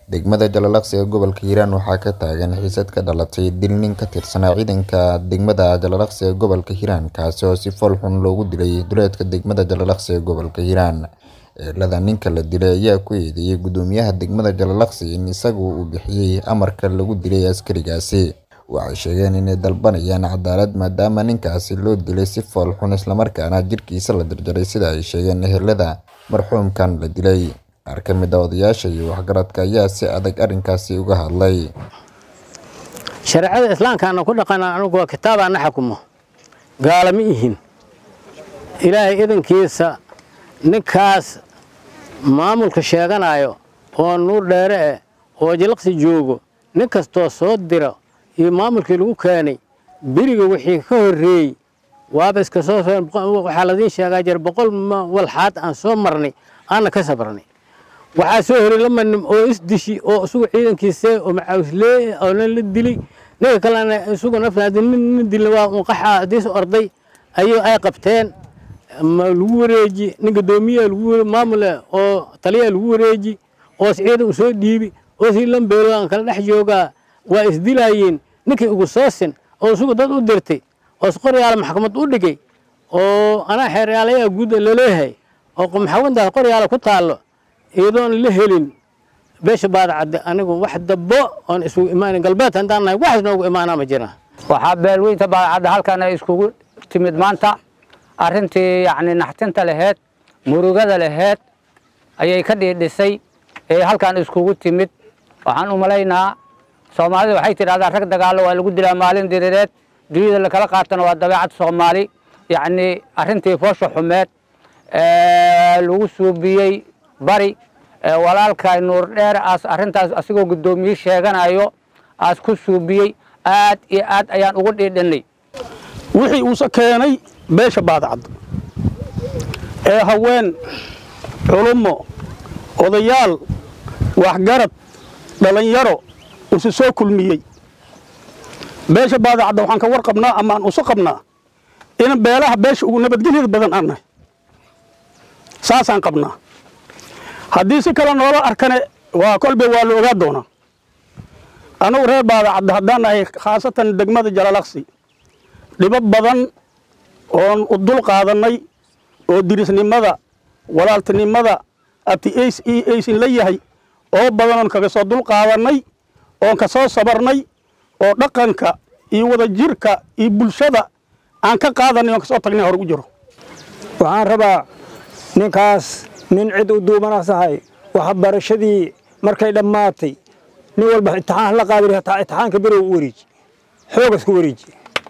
degmada jalalaqsi ee gobolka hiiraan waxaa ka taagan xiisad ka dhalatay dil nin ka tirsanaa ciidanka degmada jalalaqsi ee gobolka hiiraan kaasi oo si fool xun loogu dilay duleedka degmada jalalaqsi ee gobolka hiiraan eelada ninka la dilay ayaa ku eedeeyey gudoomiyaha degmada jalalaqsi in isagu uu bixiyey amarka lagu dilay askarigaasi waxay sheegeen inay dalbanayaan cadaalad maadaama ninkaasi loo dilay si fool xun islamarkaana jirkiisa la jarjaray sida ay sheegeen ehelada marxuumkan la dilay qaar ka mid a odayaasha iyo waxgaradka ayaa si adag arrinkaasi uga hadlay shareecada islaamkaana ku dhaqana anugu waa kitaabaana xukumo gaala ma ihin ilaahay idankiisa ninkaas maamulka sheeganayo oo nuur dheere eh oo jalaqsi joogo nin kastoo soo dira iyo maamulkii lagu keenay beriga wixii ka horreeyey waaba iska soo waxaa ladiin sheegaa jir boqol walxaad aan soo marnay aanna ka sabrnay waxaa soo horay lama nim oo isdishi oo isugu ciidankiisa oo macawislee oo nin la dilay ninka kalena isugu naftaadi nin dilay waa unqaxa hadiis orday ayuu ay qabteen lagu wareeji nin gadoomiyaa lagu maamule oo taliyaa lagu wareeji oo ciidan u soo dhiibi oo si lambeelo aan kala dhex joogaa waa isdilaayeen ninkii ugu soosin oo isugu dad u dirtay oo isqoryaala maxkamad u dhigay oo anaa xeeryaalayaa guud laleeyahay oo maxkamaddaas qoryaala ku taallo iyadoon la helin beesha baadacadde anigu wax dabbo oon isugu imaanin galbeed haddaan nahay waxaas noogu imaanaa ma jiraan waxaa beelweynta baadacadda halkan ay iskugu timid maanta arrintii yacni naxtinta laheyd murugada laheyd ayay ka dhiidhisay ee halkan iskugu timid waxaan u malaynaa soomaalida waxay tidhahdaa rag dagaallo waa lagu dilaa maalin diriireed duniyada lakala qaatana waa dabeecad soomaali yacni arrintii foosha xumeed lagu suubiyey bari walaalkay nuur dheer aas arrintaas asigoo guddoomiye sheeganayo aas ku suubiyey aad iyo aad ayaan ugu dhiidhinnay wixii uuse keenay beesha baadacadda ee haween culummo odayaal waxgarad dhallinyaro usu soo kulmiyey beesha baadacadda waxaan ka warqabnaa ama aan usu qabnaa in beelaha beesha ugu nabadgelyada badan aan nahay saasaan qabnaa haddii si kale noola arkane waa kolbe waa la ogaa doonaa annugu reer baadacadda haddaan nahay khaasatan degmada jalalaqsi dhibo badan oon u dul qaadannay oo dirisnimada walaaltinimada ati ays io aysin la yahay oo badanoon kaga soo dul qaadannay oon ka soo sabarnay oo dhaqanka iyo wadajirka iyo bulshada aan ka qaadanay oon ka soo tagnay hor ugu jiro waxaan rabaa ninkaas nin cid u duubanasahay waxbarashadii markay dhammaatay nin walba imtixaan la qaadi imtixaanka berow u wareeji xoogas ku wareeji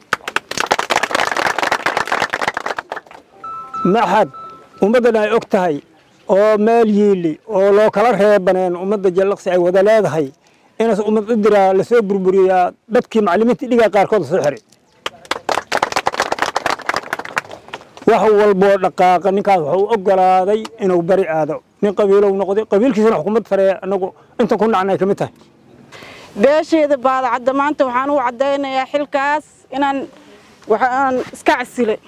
maxad ummaddan ay og tahay oo meel yiili oo loo kala reebaneen ummadda jallaqsi ay wada leedahay inaas ummad u diraa lasoo burburiyaa dadkii macallimiintii dhigaa qaarkood lasoo xiray wax walboo dhaqaaqa ninkaas wuxuu u ogolaaday inuu bari aado nin qabiilow noqday qabiilkiisana xukuumad sare anagu inta ku nacnay ka mid tahay beesheeda baadacadda maanta waxaan u caddaynayaa xilkaas inaan waxaan iska casilay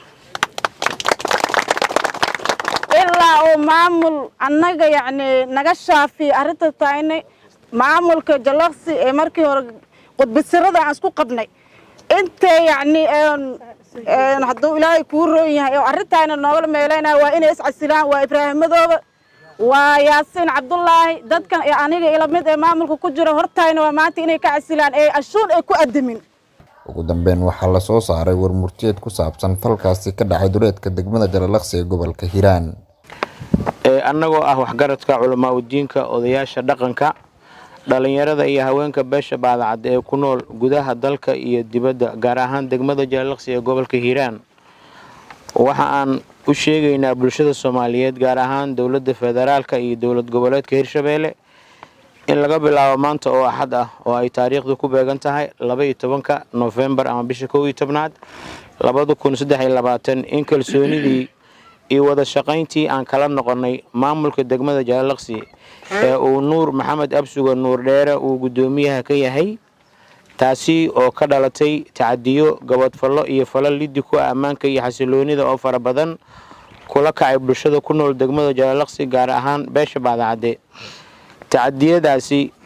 ilaa uu maamul annaga yacni naga shaafiya arrinta tahaynay maamulka jallaqsi ee markii hore qudbisirada aan isku qabnay intay yacni hadduu ilaahay kuu roon yahay oo arrintaayna noogala meelaynaya waa inay iscasilaan waa ibraahimadooba waa yaasiin cabdullaahi dadkan ee aniga ila mid ee maamulka ku jira hortaayna waa maanta inay ka casilaan ee ashuun ay ku adamin ugu dambeyn waxaa la soo saaray warmurtiyeed ku saabsan falkaasi ka dhacay duleedka degmada jalalaqsi ee gobolka hiiraan annagoo ah waxgaradka culamaa udiinka odayaasha dhaqanka dhallinyarada iyo haweenka beesha baadacad ee ku nool gudaha dalka iyo dibadda gaar ahaan degmada jalalaqsi ee gobolka hiiraan waxa aan u sheegaynaa bulshada soomaaliyeed gaar ahaan dowladda federaalka iyo dowlad goboleedka hirshabeelle in laga bilaabo maanta oo axad ah oo ay taariikhdu ku beegan tahay laba iyo tobanka nofembar ama bisha kow iyo tobnaad labada kun saddex iyo labaatan in kalsoonidii iyo wada shaqayntii aan kala noqonnay maamulka degmada jalalaqsi ee uu nuur maxamed absuga nuur dheere uu guddoomiyaha ka yahay taasi oo ka dhalatay tacadiyo gabadfallo iyo falal liddi ku ah ammaanka iyo xasiloonida oo fara badan kula kacay bulshada ku nool degmada jalalaqsi gaar ahaan beesha baadacadde tacadiyadaasi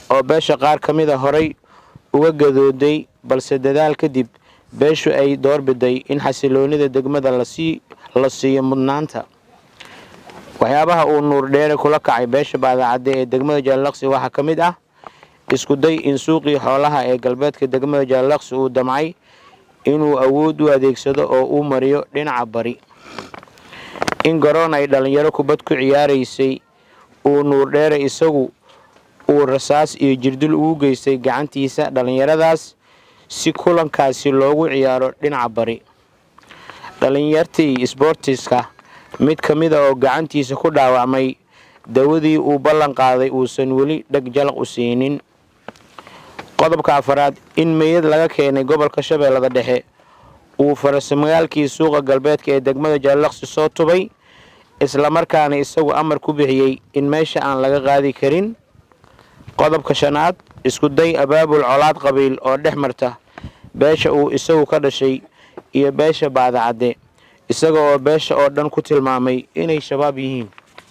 oo beesha qaar ka mid a horay uga gadooday balse dadaal kadib beeshu ay doorbiday in xasiloonida degmada lasii la siiyo mudnaanta waxyaabaha uu nuurdheere kula kacay beesha baadacadde ee degmada jaalaqsi waxaa ka mid ah iskuday in suuqii xoolaha ee galbeedka degmada jaalaqsi uu damcay inuu awood u adeegsado oo uu mariyo dhinaca bari in garoon ay dhallinyaro kubad ku ciyaaraysay uu nuurdheere isagu uu rasaas iyo jirdil ugu geystay gacantiisa dhallinyaradaas si kulankaasi loogu ciyaaro dhinaca bari dhallinyartii isboortiska mid ka mid a oo gacantiisa ku dhaawacmay dawadii uu ballan qaaday uusan weli dheg jalaq u siinin qodobka afaraad in meydad laga keenay gobolka shabeellada dhexe uu farasamagaalkii suuqa galbeedka ee degmada jaalaqsi soo tubay islamarkaana isagu amar ku bixiyey in meesha aan laga qaadi karin qodobka shanaad iskuday abaabul colaad qabiil oo dhex marta beesha uu isagu ka dhashay iyo beesha baadacadde isaga oo beesha oo dhan ku tilmaamay inay shabaab yihiin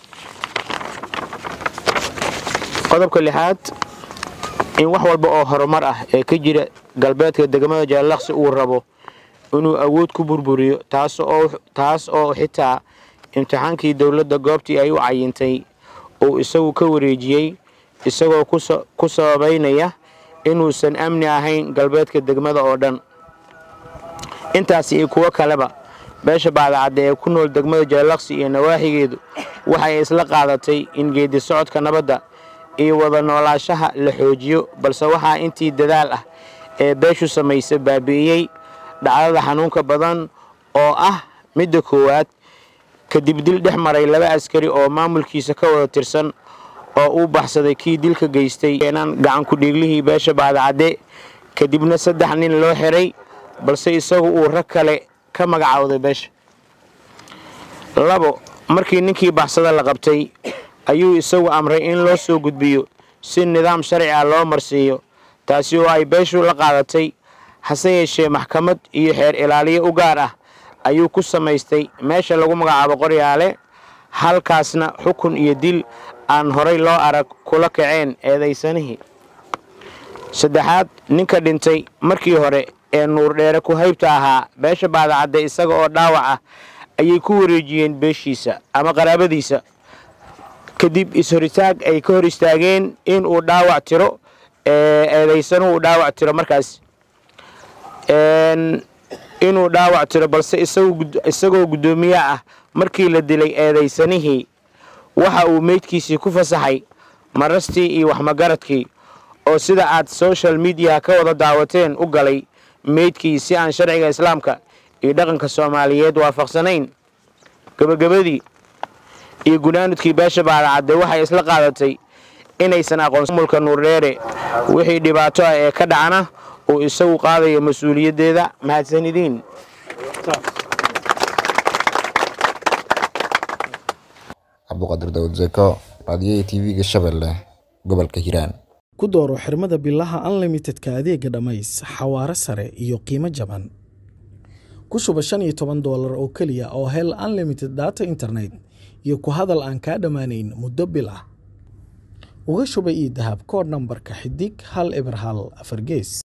qodobka lixaad in wax walba oo horumar ah ee ka jira galbeedka degmada jaalaqsi uu rabo inuu awood ku burburiyo taas oo xitaa imtixaankii dowladda goobtii ay u cayintay uu isagu ka wareejiyey isagoo ku sababaynaya inuusan amni ahayn galbeedka degmada oo dhan intaasi iyo kuwo kaleba beesha baadacadde ee ku nool degmada jaalaqsi iyo nawaaxigeedu waxay isla qaadatay in geedi socodka nabadda iyo wada noolaashaha la xoojiyo balse waxaa intii dadaal ah ee beeshu samaysa baabi'iyey dhacdada xanuunka badan oo ah midda koowaad kadib dil dhex maray laba askari oo maamulkiisa ka wada tirsan oo uu baxsaday kii dilka geystay keenan gacan ku-dhiiglihii beesha baadacadde kadibna saddex nin loo xiray balse isagu uu rag kale ka magacaawday beesha labo markii ninkii baxsada la qabtay ayuu isagu amray in loo soo gudbiyo si nidaam sharci ah loo marsiiyo taasi oo ay beeshu la qaadatay hase yeeshee maxkamad iyo xeer ilaaliyo u gaar ah ayuu ku samaystay meesha lagu magacaabo qoryaale halkaasna xukun iyo dil aan horay loo arag kula kaceen eedaysanihii saddexaad ninka dhintay markii hore ee nuurdheere ku haybta ahaa beesha baadacadde isaga oo dhaawac ah ayay ku wareejiyeen beeshiisa ama qaraabadiisa kadib is-horitaag ay ka hor istaageen in uu dhaawac tiro eedaysanu uu dhaawac tiro markaas inuu dhaawac tiro balse isagoo guddoomiye ah markii la dilay eedaysanihii waxa uu meydkiisii ku fasaxay marastii iyo waxmagaradkii oo sida aad social mediaha ka wada daawateen u galay meydkii si aan sharciga islaamka iyo dhaqanka soomaaliyeed waafaqsanayn gebagabadii iyo gunaanudkii beesha baadacadde waxay isla qaadatay inaysan aqoonsan mulka nuurdheere wixii dhibaato ah ee ka dhacana uu isagu qaadayo mas-uuliyaddeeda mahadsanidiin cabduqaadir dawad zeko raadiyaha tv-ga shabeelle gobolka hiiraan ku dooro xirmada bilaha unlimitedka adeega dhammays xawaare sare iyo qiimo jaban ku shuba shan iyo toban doolar oo keliya oo hel unlimited data internet iyo ku hadal aan kaa dhammaanayn muddo bil ah uga shuba io dahab koodh nambarka xidig hal eber hal afar gees